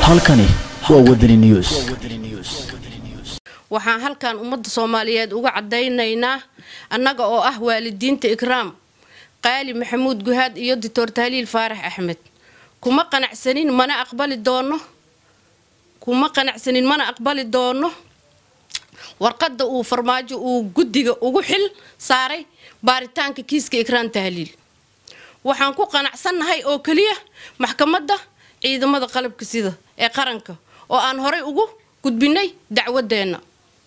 halkani waa wadani news waxaan halkan ummadda soomaaliyeed uga caddaynaynaa annaga oo ah waalidiinta ikraam qaali maxamuud guhaad iyo doctor tahliil faarax axmed kuma qanacsanin mana aqbali doono kuma qanacsanin mana aqbali doono warqadda uu farmaajo uu guddiga ugu xil saaray baaritaanka kiiska ikraan tahliil waxaan ku qanacsannahay oo keliya maxkamadda ciidamada qalabka sida ee qaranka oo aan horay ugu gudbinay dacwadeenna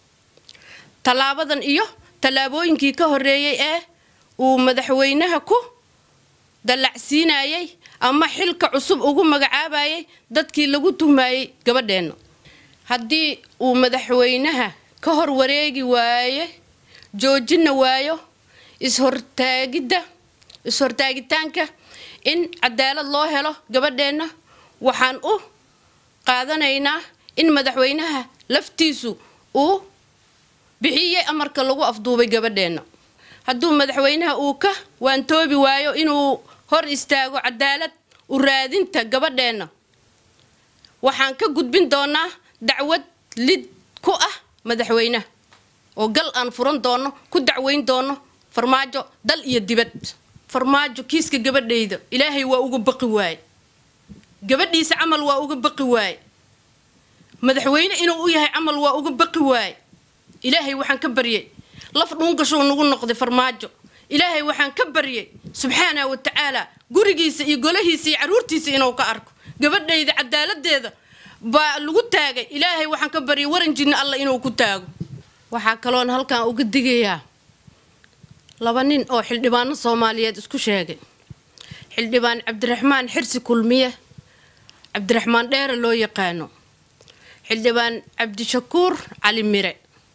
tallaabadan iyo tallaabooyinkii ka horreeyey ee uu madaxweynaha ku dallacsiinayay ama xilka cusub ugu magacaabayay dadkii lagu tuhmayey gabadheenna haddii uu madaxweynaha ka hor wareegi waaye joojina waayo ishortaagidda is-hortaagitaanka in cadaalad loo helo gabadheenna waxaan u qaadanaynaa in madaxweynaha laftiisu uu bixiyey amarka lagu afduubay gabadheenna hadduu madaxweynaha uu ka waantoobi waayo inuu hor istaago cadaalad u raadinta gabadheenna waxaan ka gudbin doonaa dacwad lid ku ah madaxweynaha oo gal aan furan doono ku dacweyn doono farmaajo dal iyo dibad farmaajo kiiska gabadhayda ilaahay waa uga baqi waaye gabadhiisa camal waa uga baqi waaye madaxweyne inuu u yahay camal waa uga baqi waaye ilaahay waxaan ka baryay laf dhuungashuu nagu noqday farmaajo ilaahay waxaan ka baryay subxaana wa tacaala gurigiisa iyo golahiisa iyo caruurtiisa inuu ka arko gabadhayda cadaaladeeda baa lagu taagay ilaahay waxaan ka baryay waran jinna alla inuu ku taago waxaa kaloon halkan uga digayaa laba nin oo xildhibaano soomaaliyeed isku sheegay xildhibaan cabdiraxmaan xirsi kulmiye cabdiraxmaan dheere loo yaqaano xildhibaan cabdishakuur cali mire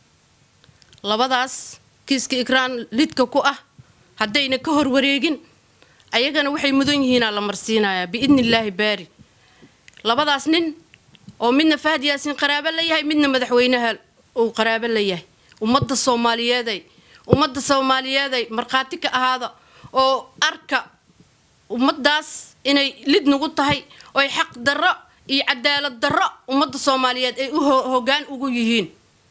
labadaas kiiska ikraan lidka ku ah haddayna ka hor wareegin ayagana waxay mudan yihiinaa la marsiinayaa biidni illaahi baari labadaas nin oo midna fahad yaasin qaraabo la yahay midna madaxweynaha uu qaraabo la yahay ummadda soomaaliyeeday ummadda soomaaliyeeday markhaati ka ahaada oo arka ummaddaas inay lid nagu tahay oy xaq darro iyo cadaalad darro ummadda soomaaliyeed ay u hoggaan ugu yihiin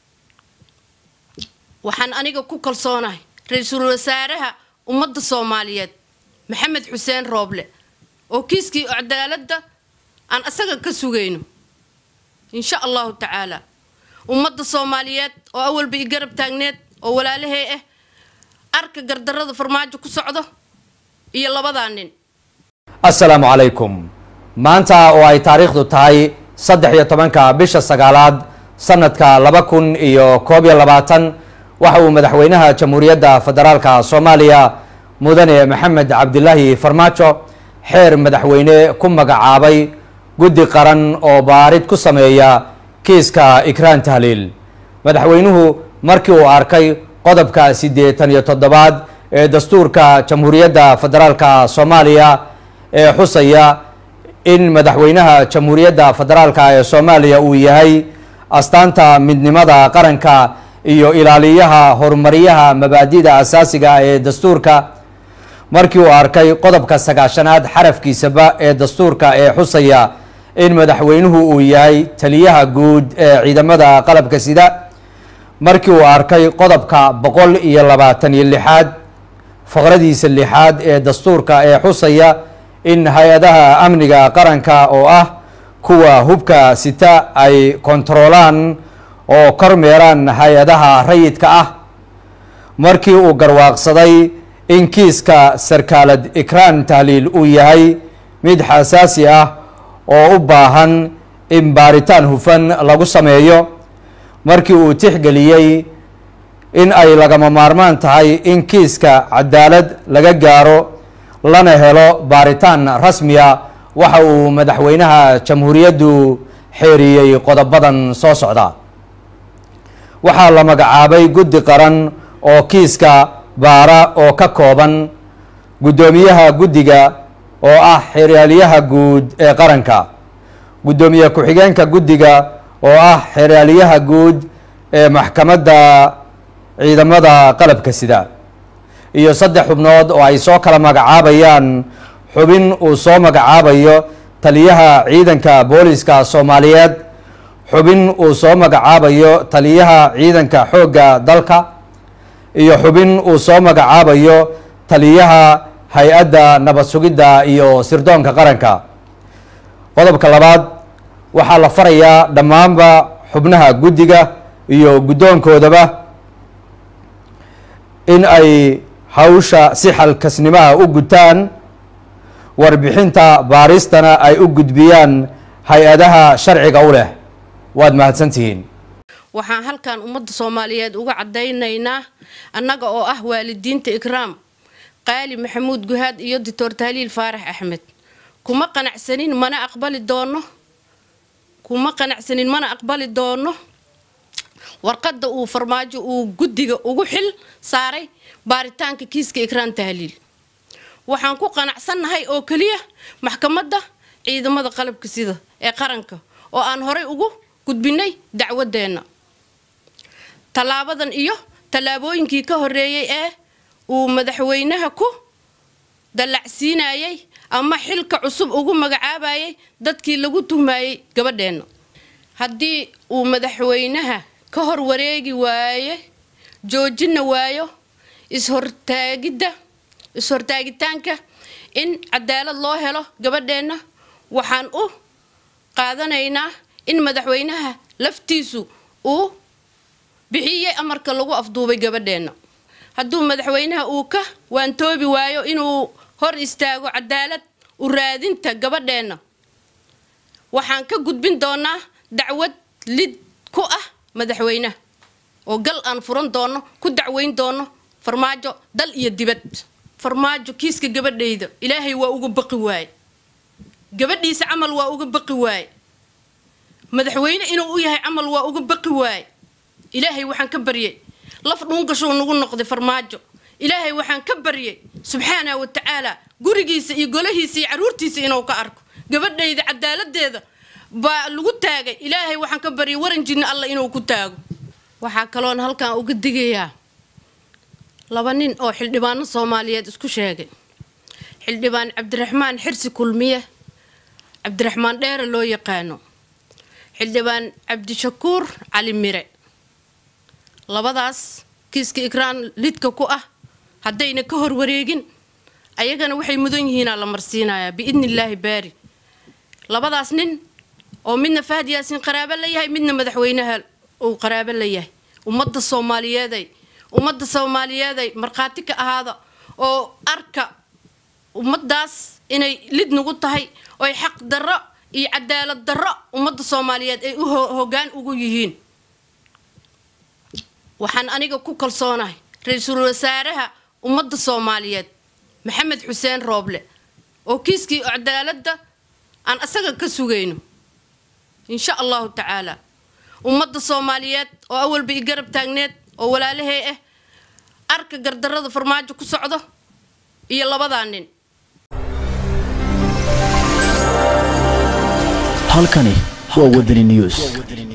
waxaan aniga ku kalsoonahay ra-iisul wasaaraha ummadda soomaaliyeed maxamed xuseen rooble oo kiiskii cadaaladda aan asaga ka sugayno insha allahu tacaala ummadda soomaaliyeed oo awalba i garab taagneed oo walaalahey ah arka gardarrada farmaajo ku socdo iyo labadaa nin assalaamu calaykum maanta oo ay taariikhdu tahay saddex iyo tobanka bisha sagaalaad sanadka laba kun iyo koob iyo labaatan waxa uu madaxweynaha jamhuuriyadda federaalka soomaaliya mudane maxamed cabdilaahi farmaajo xeer madaxweyne ku magacaabay guddi qaran oo baarid ku sameeya kiiska ikraan tahliil madaxweynuhu markii uu arkay qodobka siddeetan iyo toddobaad ee dastuurka jamhuuriyadda federaalka soomaaliya ee xusaya in madaxweynaha jamhuuriyadda federaalka ee soomaaliya uu yahay astaanta midnimada qaranka iyo ilaaliyaha horumaryaha mabaadida asaasiga ee dastuurka markii uu arkay qodobka sagaashanaad xarafkiisaba ee dastuurka ee xusaya in madaxweynuhu uu yahay taliyaha guud ee ciidamada qalabka sida markii uu arkay qodobka boqol iyo labaatan iyo lixaad faqradiisa lixaad ee dastuurka ee xusaya in hay-adaha amniga qaranka oo ah kuwa hubka sita ay kontaroolaan oo kormeeraan hay-adaha rayidka ah markii uu garwaaqsaday in kiiska sarkaalad ikraan tahliil uu yahay mid xasaasi ah oo u baahan in baaritaan hufan lagu sameeyo markii uu tixgeliyey in ay lagama maarmaan tahay in kiiska cadaalad laga gaaro lana helo baaritaan rasmiya waxa uu madaxweynaha jamhuuriyaddu xeeriyey qodobadan soo socda waxaa la magacaabay guddi qaran oo kiiska baara oo ka kooban guddoomiyaha guddiga oo ah xeraalyaha guud ee qaranka guddoomiye ku-xigeenka guddiga oo ah xeraalyaha guud ee maxkamadda ciidamada qalabka sida iyo saddex xubnood oo ay soo kala magacaabayaan xubin uu soo magacaabayo taliyaha ciidanka booliska soomaaliyeed xubin uu soo magacaabayo taliyaha ciidanka xoogga dalka iyo xubin uu soo magacaabayo taliyaha hay-adda nabad sugidda iyo sirdoonka qaranka qodobka labaad waxaa la farayaa dhammaanba xubnaha guddiga iyo guddoonkoodaba in ay hawsha si xalkasnimaha u gutaan warbixinta baaristana ay u gudbiyaan hay-adaha sharciga u leh waad mahadsantihiin waxaan halkan ummadda soomaaliyeed uga caddaynaynaa annaga oo ah waalidiinta ikraam qaali maxamuud guhaad iyo doctor tahliil faarax axmed kuma qanacsanin mana aqbali doono kuma qanacsanin mana aqbali doono warqadda uu farmaajo uu guddiga ugu xil saaray baaritaanka kiiska ikraan tahliil waxaan ku qanacsannahay oo keliya maxkamadda ciidamada qalabka sida ee qaranka oo aan horay ugu gudbinay dacwadeenna tallaabadan iyo tallaabooyinkii ka horreeyey ee uu madaxweynaha ku dallacsiinayay ama xilka cusub ugu magacaabayay dadkii lagu tuhmayey gabadheenna haddii uu madaxweynaha ka hor wareegi waaye joojina waayo ishortaagidda is-hortaagitaanka in cadaalad loo helo gabadheenna waxaan u qaadanaynaa in madaxweynaha laftiisu uu bixiyey amarka lagu afduubay gabadheenna hadduu madaxweynaha uu ka waantoobi waayo inuu hor istaago cadaalad u raadinta gabadheenna waxaan ka gudbin doonaa dacwad lid ku ah madaxweynaha oo gal aan furan doono ku dacweyn doono farmaajo dal iyo dibad farmaajo kiiska gabadhayda ilaahay waa uga baqi waaye gabadhiisa camal waa uga baqi waaye madaxweyne inuu u yahay camal waa uga baqi waaye ilaahay waxaan ka baryay laf dhuungashuu nagu noqday farmaajo ilaahay waxaan ka baryay subxaana wa tacaala gurigiisa iyo golahiisa iyo caruurtiisa inuu ka arko gabadhayda cadaaladeeda baa lagu taagay ilaahay waxaan ka baryay waran jinna alla inuu ku taago waxaa kaloon halkan uga digayaa laba nin oo xildhibaano soomaaliyeed isku sheegay xildhibaan cabdiraxmaan xirsi kulmiye cabdiraxmaan dheere loo yaqaano xildhibaan cabdishakuur cali mire labadaas kiiska ikraan lidka ku ah haddayna ka hor wareegin ayagana waxay mudan yihiinaa la marsiinayaa biidni illaahi baari labadaas nin oo midna fahad yaasiin qaraabo la yahay midna madaxweynaha uu qaraabo la yahay ummadda soomaaliyeeday ummadda soomaaliyeeday markhaati ka ahaada oo arka ummaddaas inay lid nagu tahay oy xaq darro iyo cadaalad darro ummadda soomaaliyeed ay u hoggaan ugu yihiin waxaan aniga ku kalsoonahay ra-iisul wasaaraha ummadda soomaaliyeed maxamed xuseen rooble oo kiiskii cadaaladda aan asaga ka sugayno insha allahu tacaala ummadda soomaaliyeed oo awalba i garab taagneed oo walaalahey ah arka gardarrada farmaajo ku socdo iyo labadaa nin halkani waa wadani news